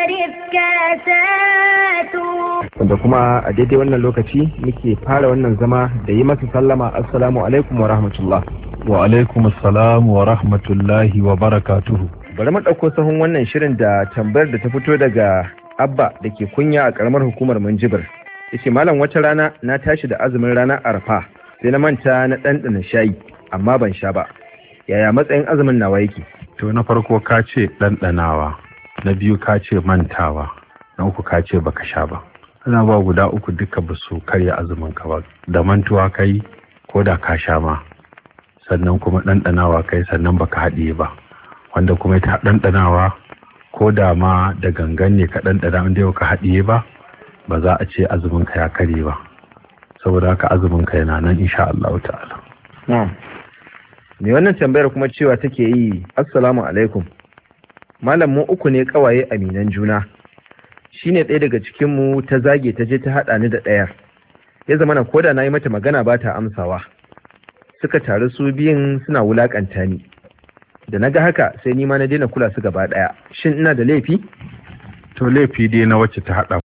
تختلف كاسات wanda kuma a daidai wannan lokaci muke fara wannan zama da yi masa sallama assalamu alaikum wa rahmatullah wa alaikum assalam wa rahmatullahi wa barakatuhu bari mu ɗauko sahun wannan shirin da tambayar da ta fito daga abba da ke kunya a ƙaramar hukumar minjibir yace malam wata rana na tashi da azumin ranar arfa sai na manta na ɗanɗana shayi amma ban sha ba yaya matsayin azumin nawa yake to na farko ka ce ɗanɗanawa na biyu ka ce mantawa na uku ka ce baka sha ba ana ba guda uku duka ba su karya azumin ka ba da mantuwa kai ko da ka sha ma sannan kuma ɗanɗanawa kai sannan baka haɗiye ba wanda kuma ita ɗanɗanawa ko da ma da gangan ne ka ɗanɗana inda yau ka haɗiye ba ba za a ce azumin ka ya karye ba saboda haka azumin ka yana nan insha Allah ta'ala na'am me wannan tambayar kuma cewa take yi assalamu alaikum malam mu uku ne kawaye aminan juna shine ɗaya daga cikin mu ta zage ta je ta haɗa ni da ɗayar ya zama na koda na yi mata magana ba ta amsawa suka taru su biyun suna wulakanta ni da na ga haka sai ni ma na daina kula su gaba ɗaya shin ina da laifi to laifi dai na wacce ta haɗa